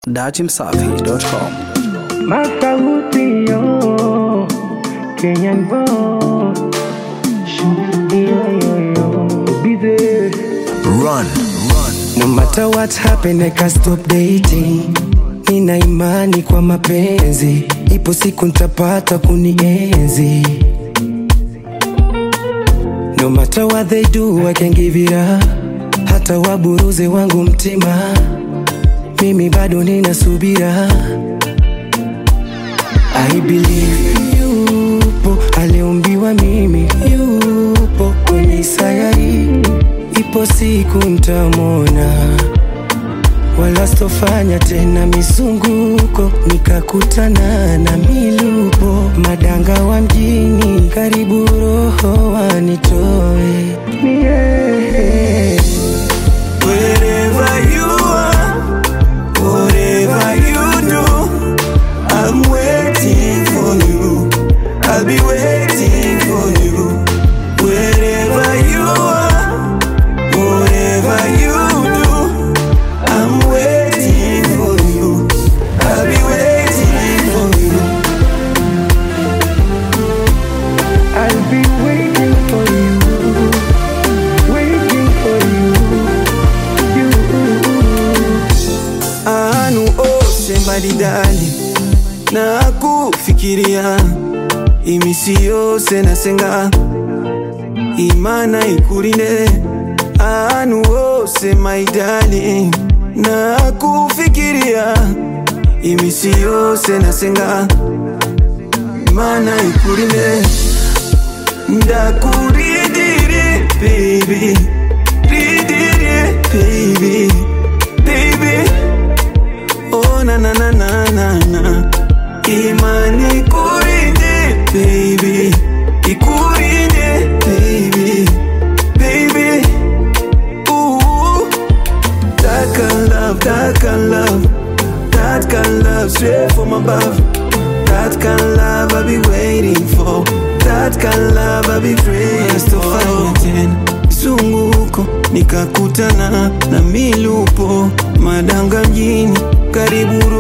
dachimsafi.com. Masauti yo, Kenyan boy. Yo, yo, yo, be there. Run. No matter what happen, I can't stop dating. Nina imani kwa mapenzi, ipo siku ntapata kunienzi. No matter what they do, I can give it up. Hata waburuze wangu mtima, mimi bado nina subira. I believe yupo aliumbiwa mimi, yupo kwenye sayari, ipo siku ntamwona, wala sitofanya tena mizunguko, nikakutana na milupo, madanga wa mjini, karibu roho wanitoe yeah. Wherever you are, whatever you do, I'm waiting for you. I'll be waiting for you. Wherever you are, whatever you do, I'm waiting for you. I'll be waiting for you. I'll be waiting for you, waiting for you, you. anu ose mbalimbali na kufikiria imisi yose nasenga imana ikulinde anu ose maidali na kufikiria imisi yose nasenga imana ikulinde ndakuridire baby ridire baby baby Oh na na na na na na Imani kurinde baby Ikurinde baby Baby Ooh That kind love, that kind love That kind love straight from above That kind love I be waiting for That kind love I be praying for tena zunguko nikakutana na milupo madanga mjini karibu